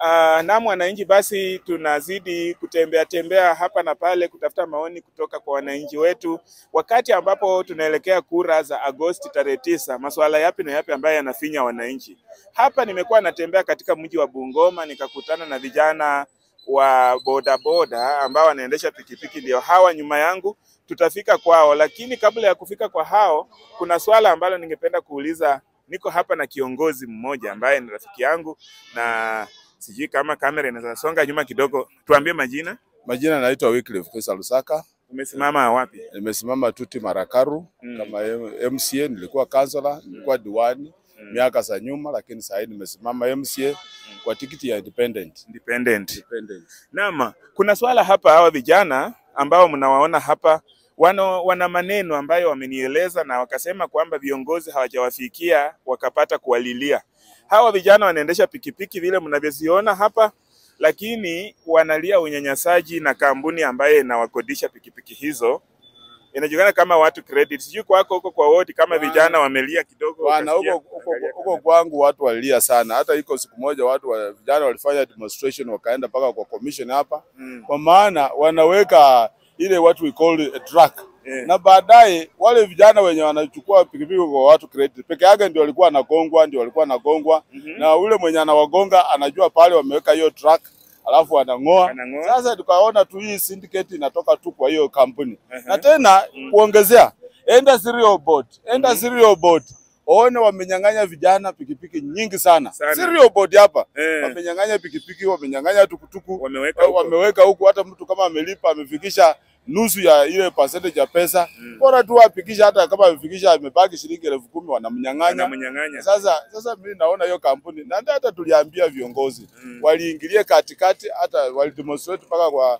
Uh, naam wananchi, basi tunazidi kutembea tembea hapa na pale kutafuta maoni kutoka kwa wananchi wetu, wakati ambapo tunaelekea kura za Agosti tarehe tisa. Masuala yapi na yapi ambayo yanafinya wananchi? Hapa nimekuwa natembea katika mji wa Bungoma nikakutana na vijana wa bodaboda ambao wanaendesha pikipiki, ndio hawa nyuma yangu. Tutafika kwao, lakini kabla ya kufika kwa hao, kuna swala ambalo ningependa kuuliza. Niko hapa na kiongozi mmoja ambaye ni rafiki yangu na sijui kama kamera inaweza songa nyuma kidogo. Tuambie majina. Majina naitwa Wycliffe Kwesa Lusaka. Umesimama wapi? Nimesimama Tuti Marakaru Mm. kama M- MCA, nilikuwa kansala, nilikuwa diwani Mm. miaka za nyuma, lakini sasa hivi nimesimama MCA kwa tikiti ya independent. Independent. Independent. Naam, kuna swala hapa, hawa vijana ambao mnawaona hapa wano, wana maneno ambayo wamenieleza na wakasema kwamba viongozi hawajawafikia wakapata kuwalilia. Hawa vijana wanaendesha pikipiki vile mnavyoziona hapa, lakini wanalia unyanyasaji na kampuni ambayo inawakodisha pikipiki hizo inajulikana kama watu credit. Sijui kwako huko kwa wodi kama Bwana- vijana wamelia kidogo. Bwana, ukasikia huko huko kuangalia huko kamera. kwangu watu walilia sana. Hata iko siku moja watu wa, vijana walifanya demonstration wakaenda mpaka kwa commission hapa, Mm. kwa maana wanaweka ile what we call a track Eh. na baadaye wale vijana wenye wanachukua pikipiki kwa watu credit peke yake ndio walikuwa wanagongwa, ndio walikuwa wanagongwa Mhm. na ule mwenye anawagonga anajua pale wameweka hiyo track alafu anang'oa. Anang'oa. Sasa tukaona tu hii syndicate inatoka tu kwa hiyo kampuni Aha. na tena kuongezea, enda serial board, enda serial board one wamenyang'anya vijana pikipiki nyingi sana, Sana. serial board hapa Eh. wamenyang'anya pikipiki, wamenyang'anya tukutuku Wameweka huko. wameweka huku. Hata mtu kama amelipa amefikisha nusu ya ile percentage ya pesa, Mm. bora tu afikisha, hata kama amefikisha amebaki shilingi elfu kumi wanamnyang'anya. Wanamnyang'anya. Sasa sasa mimi naona hiyo kampuni na hata hata tuliambia viongozi Mm. waliingilia katikati, hata walidemonstrate mpaka kwa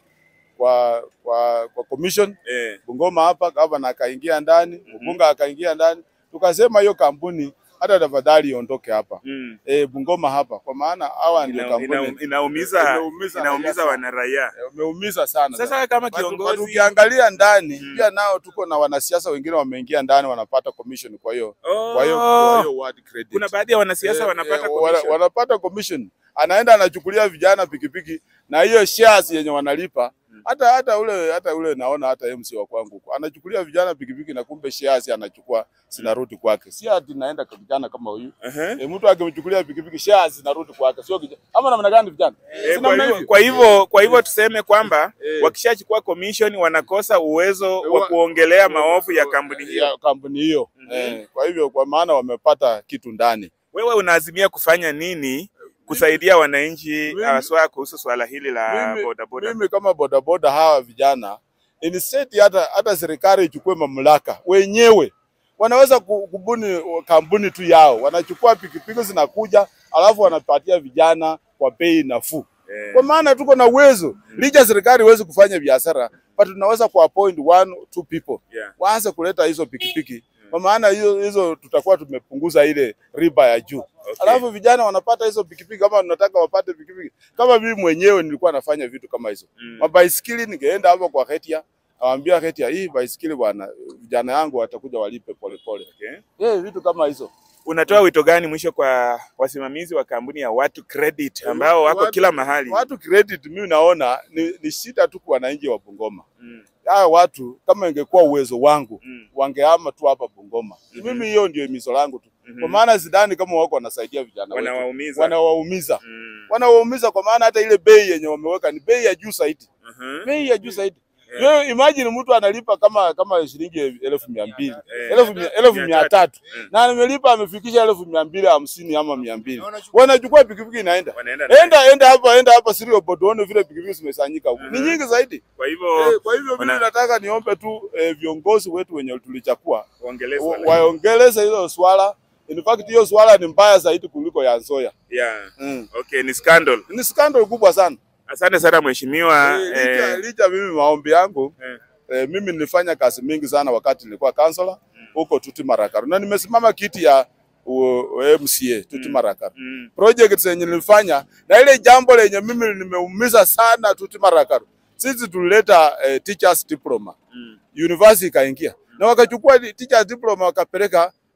kwa kwa, kwa commission Eh. Bungoma hapa, gavana akaingia ndani, mbunge akaingia ndani, tukasema hiyo kampuni hata tafadhali iondoke hapa Mm. e, Bungoma hapa, kwa maana hawa ndio Ina, ina, kampuni inaumiza Inaumiza inaumiza raia wanaraia. wameumiza sana. Sasa kama But- but kiongozi ukiangalia ndani Mm. pia nao tuko na wanasiasa wengine wameingia ndani wanapata commission, kwa hiyo oh, kwa hiyo kwa hiyo word credit kuna baadhi ya wanasiasa Eh, wanapata eh, wana- commission. wanapata commission, anaenda anachukulia vijana pikipiki na hiyo shares yenye wanalipa hata hata ule hata ule naona hata MC wa kwangu huko anachukulia vijana pikipiki na kumbe shares anachukua zinarudi kwake, si ati naenda kwa vijana kama huyu Aha. e, mtu akimchukulia pikipiki shares zinarudi kwake, sio kijana ama namna gani vijana? Eh, Si kwa namna hivyo hivyo? kwa hivyo kwa hivyo tuseme kwamba Eh. wakishachukua commission wanakosa uwezo Eh, wa wa- kuongelea maovu ya kampuni hiyo. ya kampuni hiyo Mhm. eh, kwa hivyo kwa maana wamepata kitu ndani. Wewe unaazimia kufanya nini kusaidia wananchi Mimi- haswa kuhusu swala hili la mimi, bodaboda? mimi kama bodaboda hawa vijana instead hata hata serikali ichukue mamlaka wenyewe wanaweza ku- kubuni kampuni tu yao, wanachukua pikipiki zinakuja, alafu wanapatia vijana kwa bei nafuu, Eh. kwa maana tuko na uwezo licha serikali iwezi kufanya biashara, but tunaweza ku appoint one two people Yeah. waanze kuleta hizo pikipiki, kwa maana hizo hizo tutakuwa tumepunguza ile riba ya juu. Okay. Alafu vijana wanapata hizo pikipiki, kama tunataka wapate pikipiki. Kama mimi mwenyewe nilikuwa nafanya vitu kama hizo Mm. mabaisikili, ningeenda hapo kwa Hetia, awambia Hetia, hii baisikili bwana, vijana yangu watakuja walipe polepole. Okay. Eh, vitu kama hizo Unatoa wito gani mwisho kwa wasimamizi wa kampuni ya Watu Credit ambao wako Watu- kila mahali? watu credit, mimi naona ni, ni shida tu kwa wananchi wa Bungoma. Mm. Hawa watu kama ingekuwa uwezo wangu Mm. wangehama tu hapa Bungoma. Mhm. Mimi hiyo ndio imizo langu tu, Mhm. kwa maana sidhani kama wako wanasaidia vijana wetu, Wanawaumiza. wanawaumiza Mm. wanawaumiza, kwa maana hata ile bei yenye wameweka ni bei ya juu zaidi. Aha. bei ya juu zaidi. Yeah. Wewe imagine mtu analipa kama kama shilingi elfu mia mbili Eh. elfu mia- elfu Mia mia tatu. tatu Mm. na amelipa amefikisha elfu mia mbili hamsini ama mia mbili wanachukua pikipiki inaenda Wanaenda naye. enda enda hapa enda hapa Sirio Board uone vile pikipiki zimesanyika huku ni Mhm. nyingi zaidi. Kwa hivyo Eh, Kwa hivyo mimi wana- nataka niombe tu eh, viongozi wetu wenye tulichakua waongeleze wa- wala- waongeleze hilo swala. In fact hiyo swala ni mbaya zaidi kuliko ya Nzoia. Yeah. Mm. Okay, ni scandal. Ni scandal kubwa sana. Asante sana mheshimiwa. Eh, licha, Eh, licha mimi maombi yangu eh, eh, mimi nilifanya kazi mingi sana wakati nilikuwa kansala huko Tuti Marakaru na nimesimama kiti ya u- u- MCA Tuti Mm. Marakaru. mm, Project zenye nilifanya na ile jambo lenye mimi nimeumiza sana Tuti Marakaru, sisi tulileta eh, teachers diploma mm, university ikaingia na wakachukua di- teachers diploma wakapeleka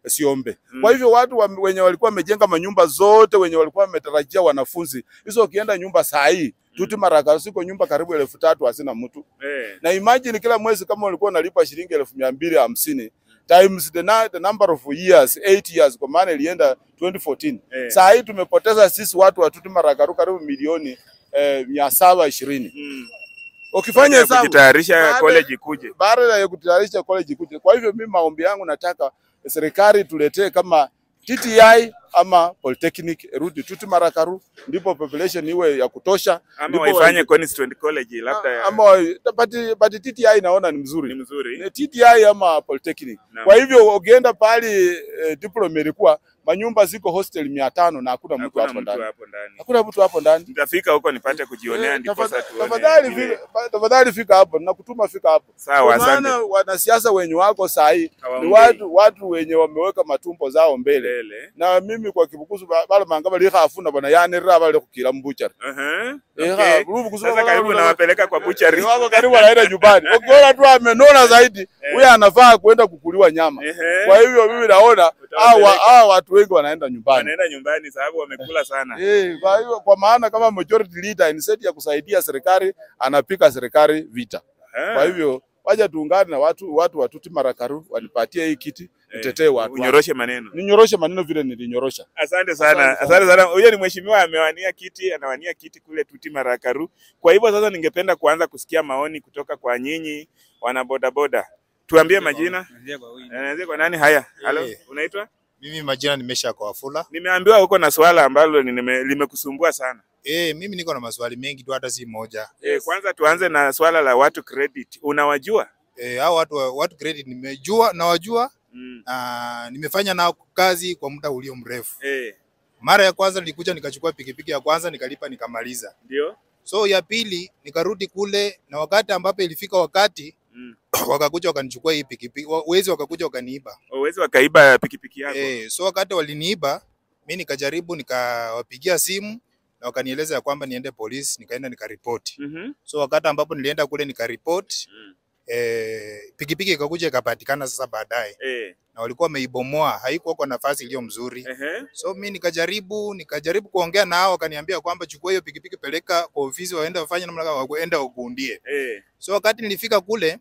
Siombe. Mm. Kwa hivyo watu wa, wenye walikuwa wamejenga manyumba zote wenye walikuwa wametarajia wanafunzi hizo, ukienda nyumba saa hii tuti maraka siko nyumba karibu elfu tatu hazina mtu Eh. na imagine kila mwezi kama ulikuwa unalipa shilingi elfu mia mbili hamsini times the, na, the number of years 8 years kwa maana ilienda 2014 Eh. saa hii tumepoteza sisi watu wa Tuti Marakaru karibu milioni eh, mia saba ishirini Mm. ukifanya Baada ya hesabu kujitayarisha Baada- college ikuje. baada ya kutayarisha college kuja. Kwa hivyo mimi maombi yangu nataka serikali tuletee kama TTI ama polytechnic rudi Tuti Marakaru, ndipo population iwe ya kutosha, Ama ndipo waifanye wa- Constituent College labda ya- ama wa- but, but TTI naona ni ni mzuri mzuri. Ni TTI ama polytechnic. Naam. Kwa hivyo ukienda pale eh, diploma ilikuwa manyumba ziko hostel mia tano na hakuna mtu Hakuna hapo mtu ndani, hapo ndani. hakuna mtu hapo ndani. Nitafika huko nipate kujionea Eh, ndipo tafadha- sasa tuone. Tafadhali vile- fika, pa- tafadhali fika hapo, nakutuma fika hapo. Sawa, Kwa maana asante. wanasiasa wenye wako saa hii ni Hawaongei. watu watu wenye wameweka matumbo zao mbele, Mbele. na mimi kwa kibukusu ba- bale mangaba likhafuna bana yanirira bale kukila mbuchari Aha. Eh, Okay. ha, rubu kusema Sasa karibu bale- nawapeleka kwa butchery. Eh, wako karibu anaenda nyumbani. Ukiona tu amenona zaidi, huyo anafaa kwenda kukuliwa nyama. Ehe. Kwa hivyo mimi naona hawa hawa watu wengi wanaenda nyumbani. Wanaenda nyumbani sababu wamekula sana. Eh, kwa hiyo kwa maana kama majority leader instead ya kusaidia serikali anapika serikali vita. Ah. Kwa hivyo waja tuungane na watu watu wa Tuti Marakaru wanipatie hii kiti Eh, nitetee watu. wangu. Unyoroshe maneno. Ninyoroshe maneno vile nilinyorosha. Asante sana, Asante sana. asante sana. Huyo ni mheshimiwa amewania kiti, anawania kiti kule Tuti Marakaru. Kwa hivyo sasa, ningependa kuanza kusikia maoni kutoka kwa nyinyi wana bodaboda. Tuambie majina. Anaanzia kwa nani? Haya, halo, Eh. unaitwa? Mimi majina nimesha kwa Wafula. Nimeambiwa uko na swala ambalo nime- limekusumbua sana. Eh, mimi niko na maswali mengi tu hata si moja. Eh, kwanza tuanze na swala la watu credit. Unawajua? Eh, hao watu watu credit nimejua nawajua Mm. na nimefanya nao kazi kwa muda ulio mrefu. Eh, Mara ya kwanza nilikuja nikachukua pikipiki ya kwanza nikalipa nikamaliza. ndio. So ya pili nikarudi kule na wakati ambapo ilifika wakati Mm. wakakuja wakanichukua hii pikipiki. wa- Wezi wakakuja wakaniiba. Uwezi wakaiba pikipiki yako. Eh, so wakati waliniiba mi nikajaribu nikawapigia simu na wakanieleza ya kwamba niende polisi, nikaenda nikaripoti. Mhm. So wakati ambapo nilienda kule nikaripoti Mm. eh, pikipiki ikakuja ikapatikana sasa baadaye, Eh, na walikuwa wameibomoa, haikuwa kwa nafasi iliyo mzuri. ehe. So mi nikajaribu nikajaribu kuongea nao, wakaniambia kwamba chukua hiyo pikipiki, peleka kwa ofisi, waende wafanye namna gani, waende wakuundie. Eh, So wakati nilifika kule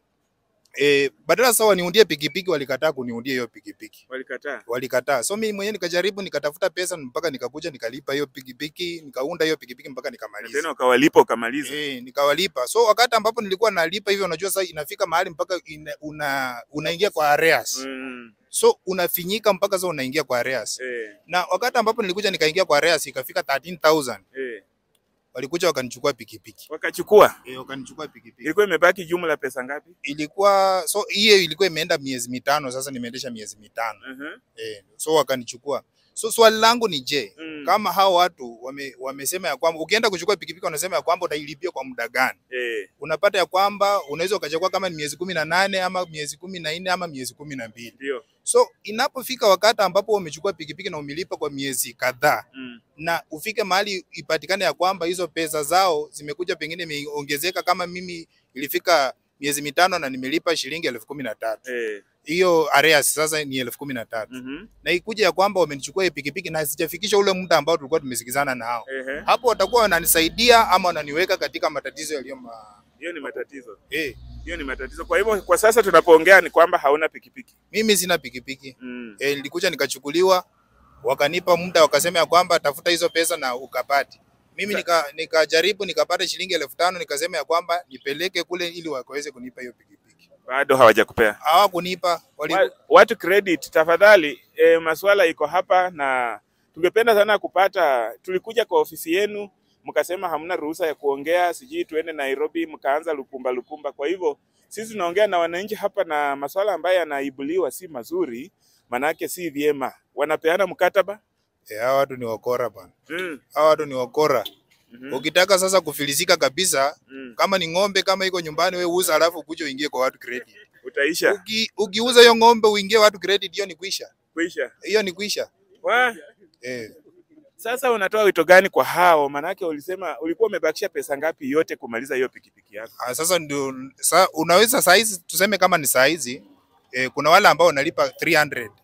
eh, badala sasa waniundie pikipiki, walikataa kuniundia hiyo pikipiki walikataa. walikataa. So mimi mwenyewe nikajaribu nikatafuta pesa mpaka nikakuja nikalipa hiyo pikipiki, nikaunda hiyo pikipiki mpaka Na nikamaliza. tena ukawalipa ukamaliza. Eh, nikawalipa. So wakati ambapo nilikuwa nalipa hivyo, unajua sasa inafika mahali mpaka ina, una, unaingia kwa arrears. Mm. So unafinyika mpaka sasa unaingia kwa arrears. Eh, Na wakati ambapo nilikuja nikaingia kwa arrears ikafika 13000 eh. walikuja wakanichukua pikipiki. Wakachukua. Eh, wakanichukua pikipiki. Ilikuwa imebaki jumla pesa ngapi? Ilikuwa so hiyo ilikuwa imeenda miezi mitano, sasa nimeendesha miezi mitano. Mhm. Eh, so wakanichukua. So swali langu ni je, Mm. kama hao watu wame, wamesema ya kwamba ukienda kuchukua pikipiki wanasema ya kwamba utailipia kwa muda gani? Eh, Unapata ya kwamba unaweza ukachukua kama ni miezi kumi na nane ama miezi kumi na nne ama miezi kumi na mbili. ndio. So inapofika wakati ambapo umechukua pikipiki na umelipa kwa miezi kadhaa Mm. na ufike mahali ipatikane ya kwamba hizo pesa zao zimekuja pengine imeongezeka, kama mimi ilifika miezi mitano na nimelipa shilingi elfu kumi na tatu Eh. hiyo arrears sasa ni elfu kumi na tatu Mhm. na ikuja ya kwamba wamenichukua hii pikipiki na sijafikisha ule muda ambao tulikuwa tumesikizana nao, Ehe. hapo watakuwa wananisaidia ama wananiweka katika matatizo yaliyo ma... Hiyo ni matatizo. eh, Hiyo ni matatizo. Kwa hivyo kwa sasa tunapoongea ni kwamba hauna pikipiki. mimi sina pikipiki Mm. eh, nilikuja nikachukuliwa, wakanipa muda, wakasema ya kwamba tafuta hizo pesa na ukapati. Mimi nika- nikajaribu nikapata shilingi elfu tano nikasema ya kwamba nipeleke kule ili wakaweze kunipa hiyo pikipiki. Bado hawajakupea. Hawakunipa, wali... Wa- Watu credit tafadhali, e, maswala iko hapa na tungependa sana kupata. Tulikuja kwa ofisi yenu mkasema hamna ruhusa ya kuongea, sijui tuende Nairobi, mkaanza lukumba lukumba. Kwa hivyo sisi tunaongea na wananchi hapa, na maswala ambayo yanaibuliwa si mazuri, manake si vyema. Wanapeana mkataba eh, hawa watu ni wakora bwana, mm. hawa watu ni wakora. Mhm. Ukitaka sasa kufilisika kabisa, Mm. kama ni ng'ombe kama iko nyumbani, we uza, alafu ukuje uingie kwa watu credit. Utaisha Uki, ukiuza hiyo ng'ombe uingie watu credit, hiyo ni kuisha, kuisha. hiyo ni kuisha Wa, eh. sasa unatoa wito gani kwa hao? Manake ulisema ulikuwa umebakisha pesa ngapi yote kumaliza hiyo pikipiki yako? Ah, sasa ndio sa, unaweza saa hizi tuseme kama ni saa hizi eh, kuna wale ambao wanalipa 300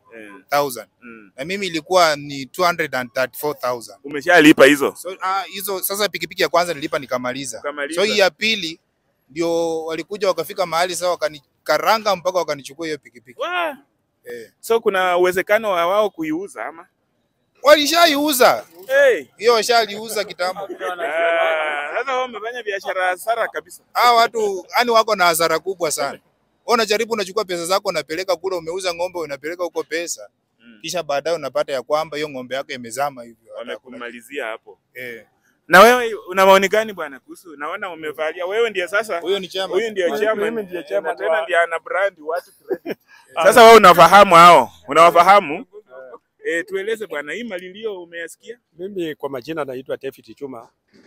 Eh, mm. na mimi ilikuwa ni 234,000. Umeshalipa hizo? So ah, hizo sasa pikipiki ya kwanza nilipa nikamaliza. Ukamaliza. So hii ya pili ndio walikuja wakafika mahali sasa wakanikaranga mpaka wakanichukua hiyo pikipiki. Wah! Eh. So kuna uwezekano wa wao kuiuza ama? Walishaiuza. Hey. Hiyo washaliuza kitambo. Ah, Sasa wao wamefanya biashara hasara kabisa. Hawa watu yani wako na hasara kubwa sana. Wewe unajaribu unachukua pesa zako unapeleka kule, umeuza ng'ombe unapeleka huko pesa, Mm. kisha baadaye unapata ya kwamba hiyo ng'ombe yako imezama hivyo. hata hakuna Wamekumalizia hapo. kitu. Eh. Na wewe una maoni gani bwana kuhusu? Naona umevalia wewe ndiye sasa Huyo ni chama. huyu ndiye chairman. Mimi ndiye Eh, chairman na tena wa- ndiye ana brand watu credit. Sasa wewe unafahamu hao? Unawafahamu? Eh, tueleze bwana, hii malilio umeyasikia? Mimi kwa majina naitwa David Chuma,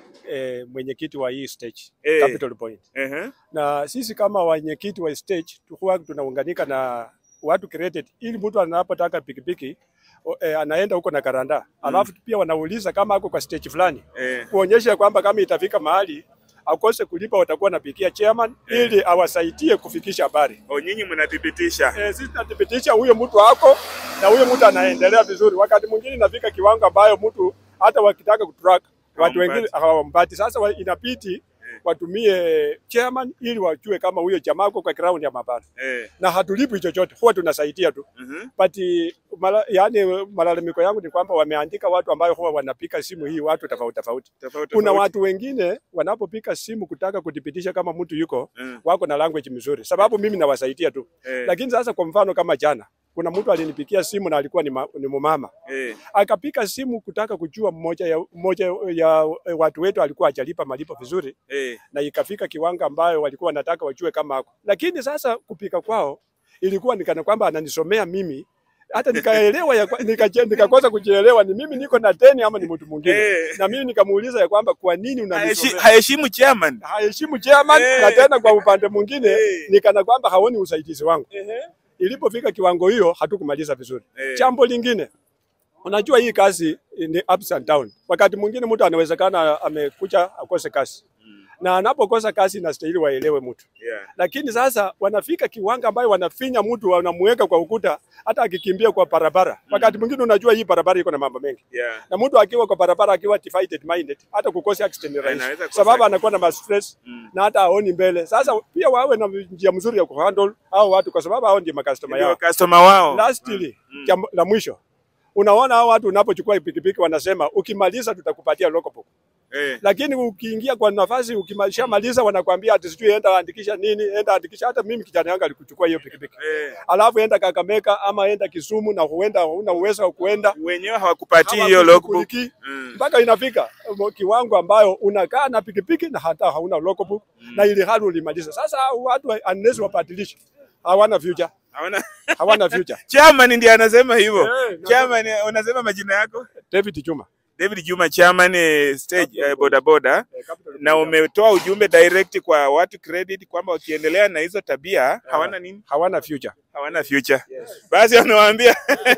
eh, mwenyekiti wa hii stage Eh. Capital Point, Ehe. na sisi kama wenyekiti wa stage huwa tunaunganika na watu credit, ili mtu anapotaka pikipiki o- eh, anaenda huko na karanda, alafu pia wanauliza kama ako kwa stage fulani, Eh. kuonyesha kwamba kama itafika mahali akose kulipa, watakuwa napigia chairman ili awasaidie kufikisha habari. O, nyinyi mnathibitisha. Eh, sisi tunathibitisha huyo mtu wako na huyo mtu anaendelea vizuri. Wakati mwingine inafika kiwango ambayo mtu hata wakitaka kutrack watu wengine Hawampati. hawampati. Sasa wa- inabidi watumie chairman ili wajue kama huyo jamaa uko kwa ground ya mabara, Eh. na hatulipi chochote, huwa tunasaidia tu Mhm. but mala, yani malalamiko yangu ni kwamba wameandika watu ambayo huwa wanapika simu hii watu tofauti tofauti. Tofauti Kuna tofauti. watu wengine wanapopika simu kutaka kuthibitisha kama mtu yuko Mm. wako na language mzuri, sababu mimi nawasaidia tu Eh. lakini sasa kwa mfano kama jana kuna mtu alinipikia simu na alikuwa ni, ma, ni mumama Eh. akapika simu kutaka kujua mmoja ya, mmoja ya eh, watu wetu alikuwa hajalipa malipo vizuri, Eh. na ikafika kiwango ambayo walikuwa wanataka wajue kama ako. Lakini sasa kupika kwao ilikuwa nikana kwamba ananisomea mimi hata nikaelewa ya kwa- nikaje- nikakosa kujielewa ni mimi niko na deni ama ni mtu mwingine Eh. na mimi nikamuuliza ya kwamba kwa nini Haheshi- unanisomea Haheshimu chairman. haheshimu chairman Eh. na tena kwa upande mwingine Eh. nikana kwamba haoni usaidizi wangu Ehe. ilipofika kiwango hiyo hatukumaliza vizuri. Eh. Jambo lingine, unajua hii kazi ni ups and down. Wakati mwingine mtu anawezekana amekuja akose kazi Mm. na anapokosa kazi inastahili waelewe mtu, Yeah. lakini sasa wanafika kiwango ambayo wanafinya mtu, wanamuweka kwa ukuta, hata akikimbia kwa barabara. Wakati mwingine unajua hii barabara iko na mambo mengi Yeah. na mtu akiwa kwa barabara akiwa divided minded, hata kukosa accident ni rahisi, Anaweza kukosa sababu accident. anakuwa na ma stress Mm. na hata aoni mbele. Sasa pia wawe na njia mzuri ya kuhandle hao watu, kwa sababu hao ndio makastoma Ndio yao. customer wao. Lastly, Mm. jambo la mwisho, unaona hao watu unapochukua pikipiki wanasema ukimaliza tutakupatia logbook, Eh. lakini ukiingia kwa nafasi ukimaliza wanakwambia ati sijui enda andikisha nini, enda andikisha. Hata mimi kijana yangu alikuchukua hiyo pikipiki, Eh. alafu enda Kakamega ama enda Kisumu na huenda huna uwezo wa kuenda Wenyewe hawakupatii hiyo logbook. hawakushughulikii Mm. mpaka inafika mo- kiwango ambayo unakaa na pikipiki na hata hauna logbook na ili hali ulimaliza. Sasa hao watu unless wabadilishe, hawana future, Hawana hawana future. chairman ndiye anasema hivyo. Eh, na- Chairman, eh, unasema majina yako? David Chuma David Juma, chairman eh, stage eh, boda boda, eh, Capital na umetoa ujumbe direct kwa watu credit kwamba wakiendelea na hizo tabia hawana nini? hawana future. Hawana future. Basi wanawaambia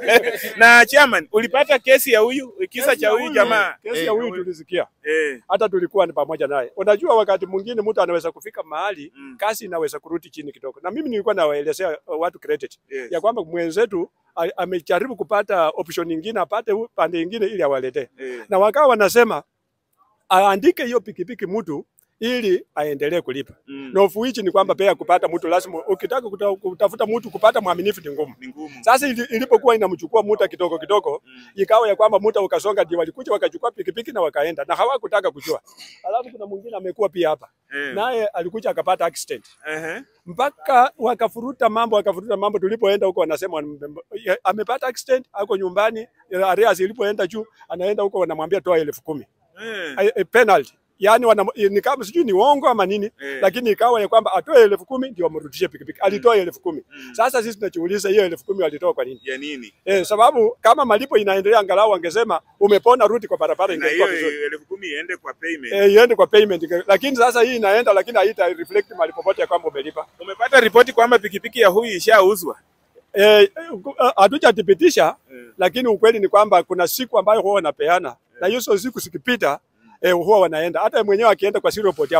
na chairman, ulipata kesi ya huyu kisa cha huyu jamaa Kesi Eh, ya huyu huyu. tulisikia, eh, hata tulikuwa ni pamoja naye. Unajua, wakati mwingine mtu anaweza kufika mahali Mm. kasi inaweza kurudi chini kidogo, na mimi nilikuwa nawaelezea uh, watu credit yes. ya kwamba mwenzetu a- amejaribu kupata option nyingine, apate u- pande nyingine ili awaletee, eh, na wakawa wanasema aandike hiyo pikipiki mtu ili aendelee kulipa. mm, Na of which ni kwamba pia kupata mtu lazima, ukitaka kuta, kutafuta mtu kupata mwaminifu ni ngumu. ni ngumu. Sasa ili- ilipokuwa inamchukua muda kidogo kidogo, Mm. ikawa ya kwamba muda ukasonga, ndio walikuja wakachukua pikipiki na wakaenda, na hawakutaka kujua. Alafu kuna mwingine amekuwa pia hapa, Eh, naye alikuja akapata accident ehe, mpaka wakafuruta mambo wakafuruta mambo. Tulipoenda huko wanasema wame- ya- amepata accident, ako nyumbani, arrears ilipoenda juu, anaenda huko wanamwambia toa elfu kumi eh, Eh, eh, penalty yani wana, ni kama sijui ni uongo ama nini Eh. lakini ikawa ya kwamba atoe elfu kumi ndio wamrudishie pikipiki. Alitoa elfu kumi Mm. Sasa sisi tunajiuliza hiyo elfu kumi walitoa kwa nini? ya nini? Eh, sababu kama malipo inaendelea, angalau wangesema umepona, rudi kwa barabara, Na ingekuwa hiyo vizuri elfu kumi iende kwa payment. eh, iende kwa payment. Lakini sasa hii inaenda, lakini haita reflect mali popote ya kwamba umelipa. Umepata ripoti kwamba pikipiki ya huyu ishauzwa? Eh, hatujathibitisha Eh. lakini ukweli ni kwamba kuna siku ambayo huwa wanapeana na hizo siku zikipita eh, huwa wanaenda hata mwenyewe akienda kwa zero report hapo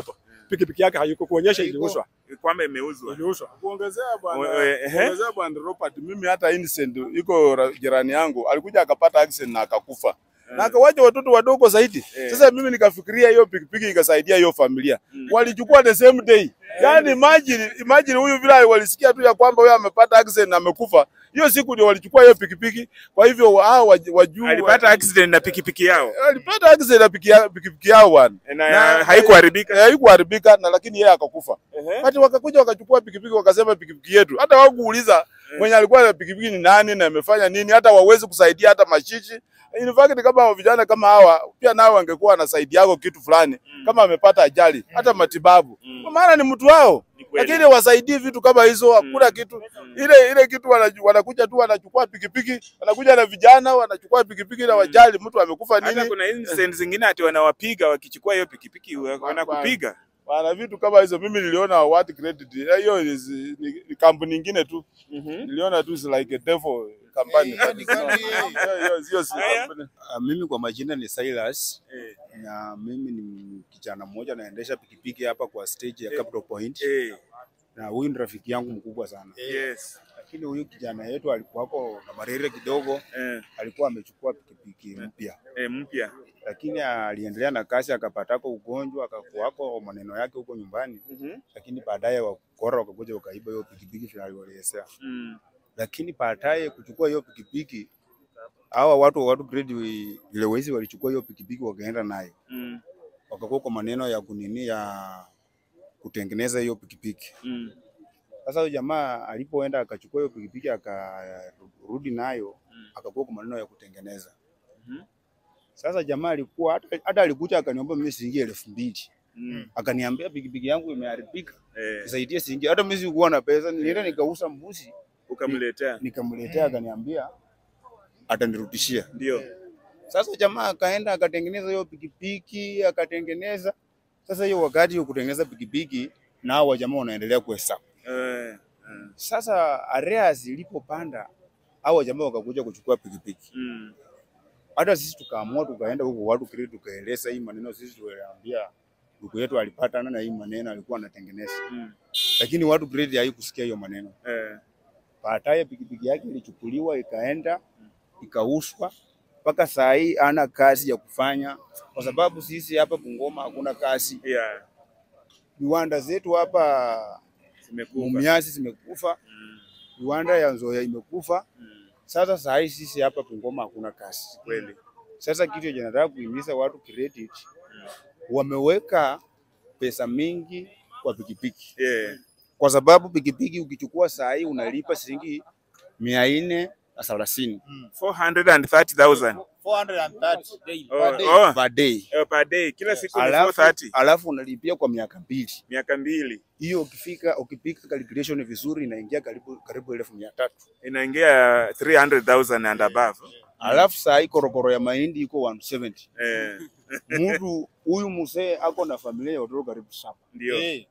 pikipiki yake hayuko kuonyesha Haiko. iliuzwa. kwamba imeuzwa. Iliuzwa. Kuongezea We- bwana, we- ehe. kuongezea bwana Robert, mimi hata innocent iko ra- jirani yangu alikuja akapata accident na akakufa na akawacha watoto wadogo zaidi. Eh. Sasa mimi nikafikiria hiyo pikipiki ikasaidia hiyo familia, walichukua the same day. Yani imagine, imagine huyu vile walisikia tu ya kwamba huyu amepata accident na amekufa, hiyo siku ndio walichukua hiyo pikipiki. Kwa hivyo hao waj- wajue Alipata accident na pikipiki yao alipata accident na piki ya- pikipiki yao bwana, na, Na- haikuharibika. haikuharibika na lakini yeye akakufa. Ehe. Hata wakakuja wakachukua pikipiki wakasema pikipiki yetu. Hata hawakuuliza mwenye alikuwa na pikipiki ni nani na amefanya nini, hata wawezi kusaidia hata mashishi. In fact kama vijana kama hawa pia nao wangekuwa wanasaidia yako kitu fulani kama amepata ajali hata matibabu. Kwa maana ni mtu wao. Ni kweli. Lakini wasaidie vitu kama hizo hakuna kitu. Ile ile kitu wanaju- wanakuja tu wanachukua pikipiki, wanakuja na vijana wanachukua pikipiki na wajali mtu amekufa Hata nini. kuna incident zingine ati wanawapiga wakichukua hiyo pikipiki wanakupiga. Wana vitu kama hizo mimi niliona what credit. Eh, Hiyo ni, ni, ni kampuni nyingine tu. Mhm. Niliona tu is like a devil company. Eh, hiyo ni kampuni. Hiyo- hiyo sio si Haya. company. Uh, mimi kwa majina ni Silas Eh, na mimi ni kijana mmoja naendesha pikipiki hapa kwa stage ya Eh. Capital Point eh, na huyu ni rafiki yangu mkubwa sana, yes. lakini huyu kijana yetu alikuwako na marere kidogo, Eh, alikuwa amechukua pikipiki mpya, eh, mpya. lakini aliendelea na kazi, akapatako ugonjwa, akakuwako maneno yake huko nyumbani, Mhm. lakini baadaye wakora wakakuja wakaiba hiyo pikipiki vile aliwaelezea, Mm. lakini baadaye kuchukua hiyo pikipiki hawa watu wa watu grade vile wezi walichukua hiyo pikipiki wakaenda nayo Mm. wakakuwa kwa maneno ya kunini ya kutengeneza hiyo pikipiki. Mm. Sasa huyo jamaa alipoenda akachukua hiyo pikipiki akarudi nayo Mm. akakuwa kwa maneno ya kutengeneza. Mhm. Sasa jamaa alikuwa hata, hata alikuja akaniomba mimi shilingi elfu mbili Mm. akaniambia pikipiki yangu imeharibika, Eh, nisaidie shilingi. Hata mimi sikuwa na pesa, nilienda nikauza mbuzi ukamletea. nikamletea, akaniambia atanirudishia. Ndio. Sasa jamaa akaenda akatengeneza hiyo pikipiki akatengeneza. Sasa hiyo wakati hiyo kutengeneza pikipiki na hao jamaa wanaendelea kuhesabu. Eh, eh. Sasa areas ilipopanda hao jamaa wakakuja kuchukua pikipiki. Mm. Hata sisi tukaamua tukaenda huko watu kile tukaeleza hii maneno, sisi tuliambia ndugu yetu alipata na hii maneno alikuwa anatengeneza, Mm. lakini watu grade haikusikia hiyo maneno. Eh, Baadaye pikipiki yake ilichukuliwa ikaenda ikauzwa, mpaka saa hii ana kazi ya kufanya, kwa sababu sisi hapa Bungoma hakuna kazi. yeah. Viwanda zetu hapa Zimekufa. Mumias zimekufa, Mm. viwanda ya Nzoia imekufa. Mm. Sasa saa hii sisi hapa Bungoma hakuna kazi. Kweli. Sasa kitu yenye nataka kuhimiza watu credit, wameweka pesa mingi kwa pikipiki, Yeah. kwa sababu pikipiki ukichukua saa hii unalipa shilingi mia nne na thelathini 430,000 430 Oh, per day. oh, per day, eh, per day. Kila siku ni alafu, 430. alafu unalipia kwa miaka mbili. Miaka mbili. Hiyo ukifika ukipika calculation vizuri inaingia karibu karibu elfu mia tatu. Inaingia 300,000 and above. Alafu saa hii korokoro ya mahindi iko 170. Eh, Mtu huyu mzee ako na familia ya watoto karibu saba. ndio. Eh,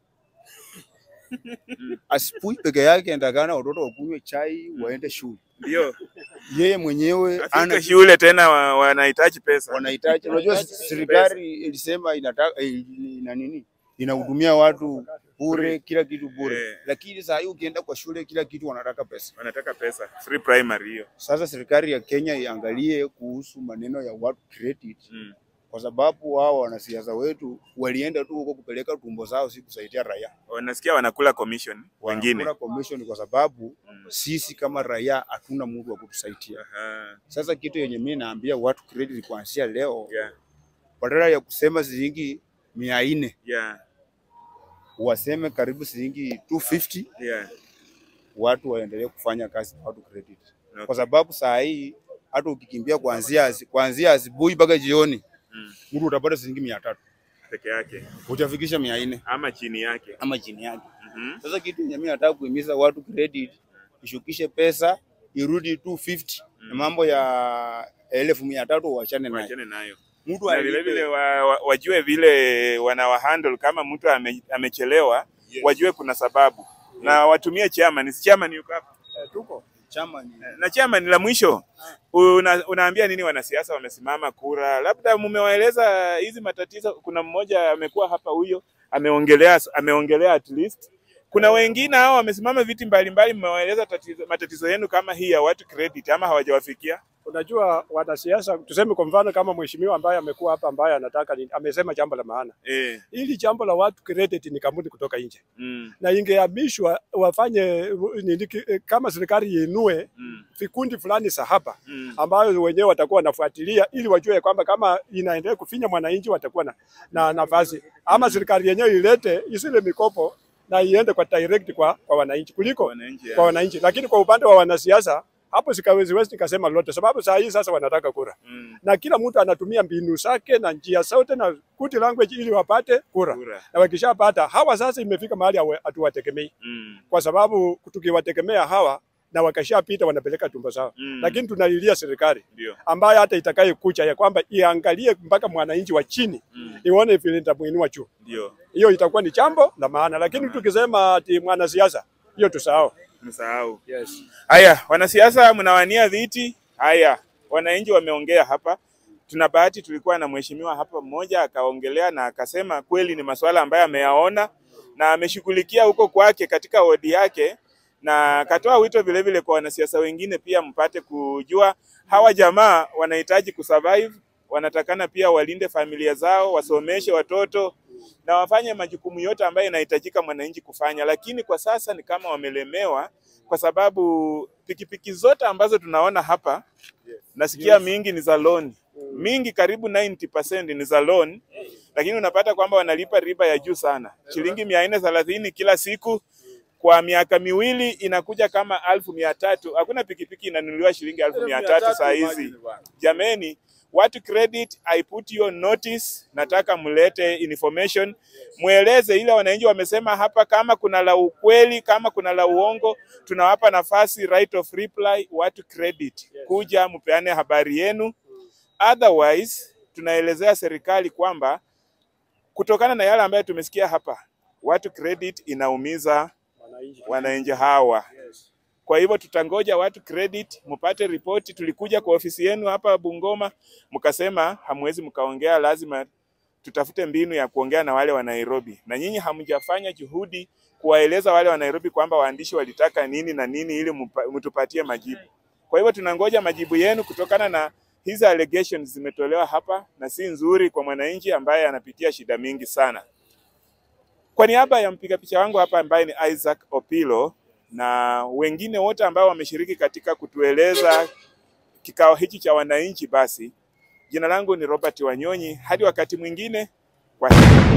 Asipui peke yake endakana watoto wakunywe chai waende shule. Ndio. Yeye mwenyewe Afika ana shule tena wa- wanahitaji pesa. wanahitaji. Unajua serikali ilisema inataka eh, ina nini, inahudumia watu bure, kila kitu bure, Eh. lakini saa hii ukienda kwa shule kila kitu wanataka pesa. Wanataka pesa. Free primary hiyo. Sasa serikali ya Kenya iangalie kuhusu maneno ya watu credit, Mm. kwa sababu hao wanasiasa wetu walienda tu huko kupeleka tumbo zao, si kusaidia raia. Wanasikia wanakula commission wengine. Wanakula commission kwa sababu Mm. sisi kama raia hatuna mtu wa kutusaidia. Aha. Sasa kitu yenye mimi naambia watu credit kuanzia leo, Yeah. badala ya kusema shilingi mia nne Yeah. waseme karibu shilingi 250 Yeah. watu waendelee kufanya kazi na watu credit, Okay. kwa sababu saa hii hata ukikimbia kuanzia asi- kuanzia asubuhi mpaka jioni Mm. mtu utapata shilingi mia tatu Peke yake utafikisha mia nne ama chini yake. ama chini yake. Mhm. Sasa kitu yenye mimi nataka kuhimiza watu credit, ishukishe pesa irudi 250 na mambo ya elfu mia tatu wachane nayo. Wachane nayo. Mtu Na vile alipe vile wa, wa, wajue vile wanawahandle kama mtu ame, amechelewa wajue kuna sababu na watumie chairman. Si chairman yuko hapa Eh, tuko chama ni na chairman, la mwisho una, unaambia nini wanasiasa wamesimama kura? Labda mumewaeleza hizi matatizo. Kuna mmoja amekuwa hapa, huyo ameongelea ameongelea at least. Kuna wengine hao wamesimama viti mbalimbali, mmewaeleza tatizo, matatizo yenu kama hii ya watu credit ama hawajawafikia? Unajua wanasiasa, tuseme kwa mfano kama mheshimiwa ambaye amekuwa hapa ambaye anataka ni, amesema jambo la maana. Eh, Hili jambo la watu credit ni kampuni kutoka nje mm, na ingehamishwa wafanye nini, kama serikali iinue mm, vikundi fulani za hapa mm, ambayo wenyewe watakuwa wanafuatilia ili wajue kwamba kama inaendelea kufinya mwananchi watakuwa na, na nafasi ama serikali yenyewe ilete isile mikopo na iende kwa direct kwa, kwa wananchi kuliko wananchi ya. kwa wananchi. Lakini kwa upande wa wanasiasa hapo sikawezi nikasema lolote, sababu saa hii sasa wanataka kura Mm, na kila mtu anatumia mbinu zake na njia zote na good language ili wapate kura, kura. na wakishapata hawa sasa imefika mahali hawa- hatuwategemei Mm, kwa sababu tukiwategemea hawa na wakashapita wanapeleka tumbo zao mm, lakini tunalilia serikali ndio. ambayo hata itakaye kucha ya kwamba iangalie mpaka mwananchi wa chini Mm, ione vile itamuinua juu. ndio. Hiyo itakuwa ni jambo la maana, lakini tukisema ati mwanasiasa, hiyo tusahau. Msahau. Yes. Haya, wanasiasa mnawania viti. Haya, wananchi wameongea hapa. Tuna bahati tulikuwa na mheshimiwa hapa mmoja akaongelea na akasema kweli ni masuala ambayo ameyaona na ameshughulikia huko kwake katika wodi yake, na akatoa wito vile vile kwa wanasiasa wengine pia mpate kujua hawa jamaa wanahitaji kusurvive, wanatakana pia walinde familia zao, wasomeshe watoto na wafanye majukumu yote ambayo inahitajika mwananchi kufanya, lakini kwa sasa ni kama wamelemewa kwa sababu pikipiki zote ambazo tunaona hapa nasikia mingi ni za loan, mingi karibu 90% ni za loan, lakini unapata kwamba wanalipa riba ya juu sana, shilingi mia nne thelathini kila siku kwa miaka miwili inakuja kama alfu mia tatu. Hakuna pikipiki inanunuliwa shilingi alfu mia tatu saa hizi. Jameni, watu credit, I put you on notice. Nataka mlete information, mweleze ile wananchi wamesema hapa. Kama kuna la ukweli, kama kuna la uongo, tunawapa nafasi right of reply. Watu credit, kuja mpeane habari yenu, otherwise tunaelezea serikali kwamba kutokana na yale ambayo tumesikia hapa, watu credit inaumiza wananchi hawa. Kwa hivyo tutangoja watu credit mpate ripoti. Tulikuja kwa ofisi yenu hapa Bungoma, mkasema hamwezi mkaongea, lazima tutafute mbinu ya kuongea na wale wa Nairobi, na nyinyi hamjafanya juhudi kuwaeleza wale wa Nairobi kwamba waandishi walitaka nini na nini ili mpa- mtupatie majibu. Kwa hivyo tunangoja majibu yenu kutokana na hizi allegations zimetolewa hapa na si nzuri kwa mwananchi ambaye anapitia shida mingi sana. Kwa niaba ya mpiga picha wangu hapa ambaye ni Isaac Opilo na wengine wote ambao wameshiriki katika kutueleza kikao hiki cha wananchi, basi jina langu ni Robert Wanyonyi. Hadi wakati mwingine, kwa heri.